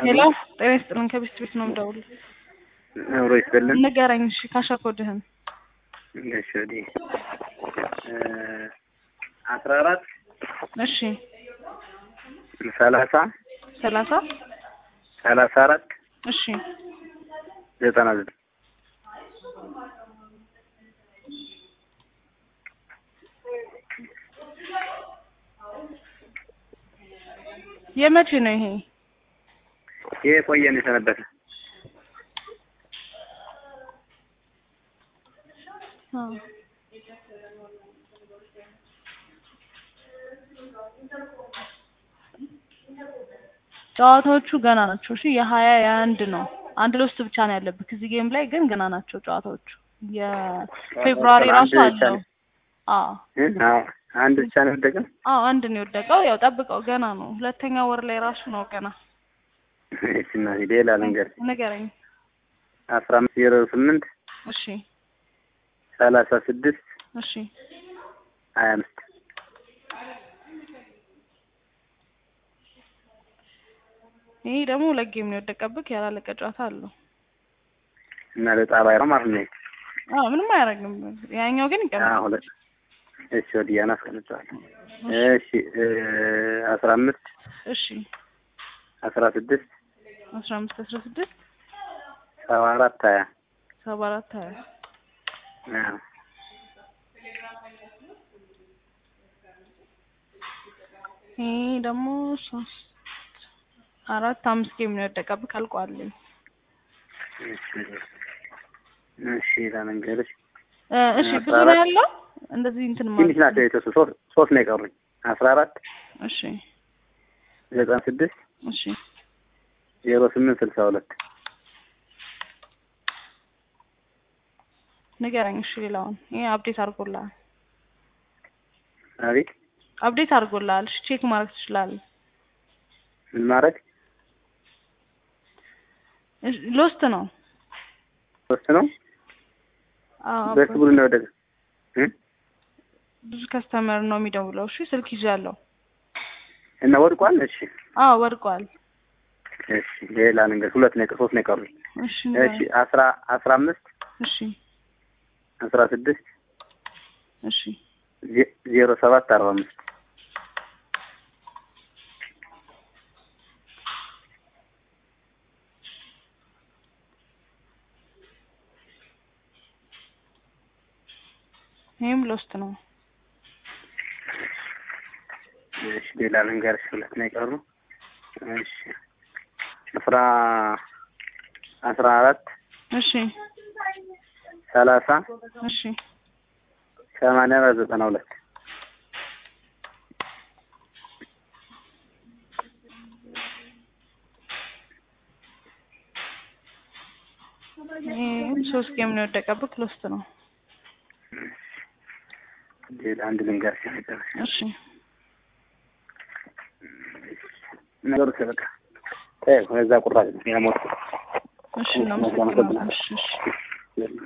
ሄሎ ጤና ይስጥልን ከቤስት ቤት ነው የምደውልልህ። አብሮ ይስጥልን። ንገረኝ እሺ ካሸር ኮድህን እሺ ወዲህ አስራ አራት እሺ ሰላሳ ሰላሳ ሰላሳ አራት እሺ ዘጠና ዘጠኝ የመቼ ነው ይሄ? ይሄ ቆየን የሰነበተ አዎ። ጨዋታዎቹ ገና ናቸው። እሺ የሀያ የአንድ ነው። አንድ ለውስጥ ብቻ ነው ያለብህ። እዚህ ጌም ላይ ግን ገና ናቸው ጨዋታዎቹ። የፌብሩዋሪ ራሱ አንድ ብቻ አለው። ነው። አዎ እ? አዎ አንድ ብቻ ነው የወደቀው። አዎ አንድ ነው የወደቀው። ያው ጠብቀው ገና ነው። ሁለተኛ ወር ላይ ራሱ ነው ገና። እሺ እናቴ ሌላ ልንገር ንገረኝ። አስራ አምስት ዜሮ ስምንት እሺ ሰላሳ ስድስት እሺ ሀያ አምስት ይሄ ደግሞ ሁለት ጌም ነው የወደቀብህ። ያላለቀ ጨዋታ አለው። እና ለጣባይ ነው ማለት ነው። አዎ ምንም አያደርግም። ያኛው ግን አዎ ይቀመጣል። ሁለት እሺ ወዲያን አስቀምጫለሁ። እሺ እ አስራ አምስት እሺ አስራ ስድስት አስራ አምስት አስራ ስድስት ሰባ አራት ሀያ ሰባ አራት ሀያ አዎ ይሄ ደግሞ ሶስት አራት አምስት ጌም ነው የወደቀብህ። አልቋልኝ። እሺ እሺ ለመንገርሽ እ እሺ አስራ ብዙ ነው አራት ያለው እንደዚህ እንትን ትንሽ ናቸው የተወሰኑ ሶስት ሶስት ነው የቀሩኝ አስራ አራት እሺ ዘጠና ስድስት እሺ ዜሮ ስምንት ስልሳ ሁለት ንገረኝ። እሺ ሌላውን ይሄ አፕዴት አድርጎልሃል። አቤት አፕዴት አድርጎልሃል። እሺ ቼክ ማድረግ ትችላለህ። ምን ማድረግ እሺ ሎስት ነው። ሶስት ነው አዎ በስ ብሎ ነው ወደቀ እ ብዙ ከስተመር ነው የሚደውለው። እሺ ስልክ ይዣለሁ። እና ወድቋል እሺ አዎ ወድቋል። እሺ ሌላ ነገር ሁለት ነው የቀ- ሶስት ነው የቀሩኝ እሺ እሺ ንገረኝ። አስራ አስራ አምስት እሺ አስራ ስድስት እሺ ዜ- ዜሮ ሰባት አርባ አምስት ይሄም ሎስት ነው። እሺ ሌላ ልንገርሽ ሁለት ነው የቀሩ እሺ አስራ አስራ አራት እሺ ሰላሳ እሺ ሰማንያ አራት ዘጠና ሁለት ይሄም ሶስት ጌም ነው የወደቀብህ። ሎስት ነው። ሌላ አንድ ልንገርሽ መጨረሻ እሺ ነገሩ በቃ ተይው፣ ከዛ ቁራጭ ነው ያሞት እሺ እናመሰግናለን። እሺ እሺ